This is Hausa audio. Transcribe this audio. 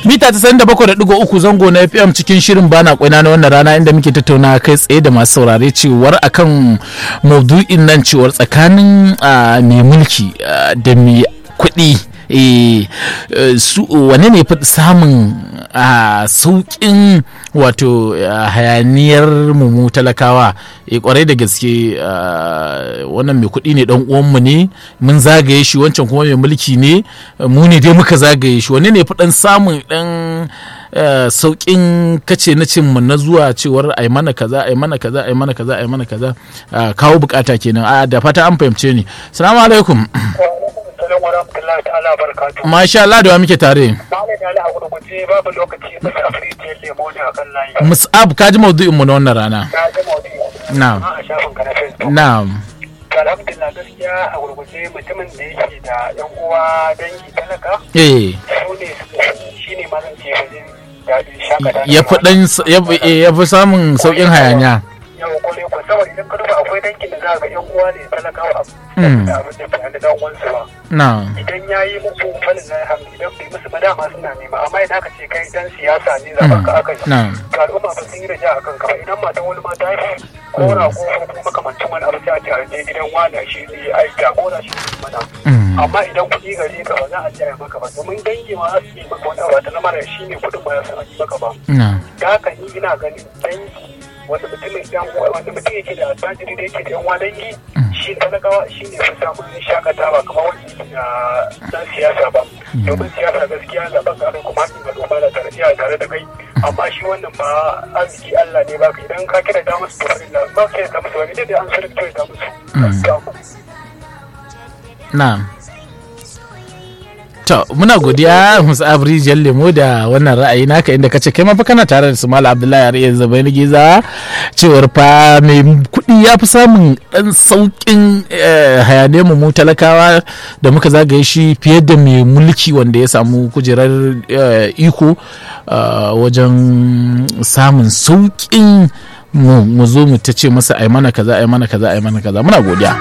mita ta da bakwai da digo uku zango na fm cikin shirin bana kwaina na wannan rana inda muke tattauna kai tsaye da masu saurare cewar akan maudu'in nan cewar tsakanin mai mulki da mai kuɗi su wane ne fi samun sauƙin wato hayaniyar mu talakawa kwarai da gaske wannan mai kuɗi ne dan uwanmu ne mun zagaye shi wancan kuma mai mulki ne mu ne dai muka zagaye shi wane ne fi dan samun dan sauƙin kace na cin mu na zuwa cewar ai mana kaza ai mana kaza ai mana kaza ai mana kaza kawo bukata kenan a da fata an fahimce ni assalamu alaikum alaikum wa rahmatullahi ta'ala barakatuhu. Masha Allah da wa muke tare. Malam Ali a gurguje babu lokaci musu afirka lemo ne a kan layi. Mus'ab ka ji maudu'in mu na wannan rana. Na ji maudu'i. Na'am. A shafin ka na Facebook. Na'am. Alhamdulillah gaskiya a gurguje mutumin da yake da yan uwa dangi talaka. Eh. Su ne shi ne mazan ce wajen daɗin shakata. Ya fi dan ya fi samun sauƙin hayaniya. Yau kore ko saboda idan ka duba akwai dangin da za ga yan uwa ne talakawa a Mm. da abin da ke da dan uwansu ba. Na'am. idan ya yi musu falin na hamdu idan bai musu ba dama suna nema amma idan aka ce kai dan siyasa ne zaben ka aka yi Na'am. ga al'umma ba sun yi raja a kanka ba idan matan wani ma ta haifu ko na ko ko makamancin wani abu sai a ce a je gidan wani shi ne ai jagora shi ne mana Mm. amma idan kuɗi gare ka ba za a ce a yi maka ba domin dangi ma za su yi maka wani abu ta lamar shi ne kuɗin ba za su yi maka ba Na'am. da haka ni ina ganin dangi wanda mutumin yan uwa wanda mutum yake da attajiri da yake da yan uwa dangi shi talakawa shi ne fi samun shakatawa kamar wanda yake da dan siyasa ba domin siyasa gaskiya zaben ka kuma hakin al'umma da tare iya tare da kai amma shi wannan ba arziki Allah ne baka idan ka kira da musu tofari da ba ka kira musu wani da an sarki da musu Na'am. To, muna godiya Musa Abri Lemo da wannan ra'ayi naka inda kace kai ma fa kana tare da su Malam Abdullahi Ariya Zabaini Giza cewar fa mai kuɗi ya fi samun ɗan sauƙin hayaniyar mu talakawa da muka zagaye shi fiye da mai mulki wanda ya samu kujerar eh, iko ah, wajen samun sauƙin mu mu zo mu ta ce masa ai mana kaza ai mana kaza ai mana kaza muna godiya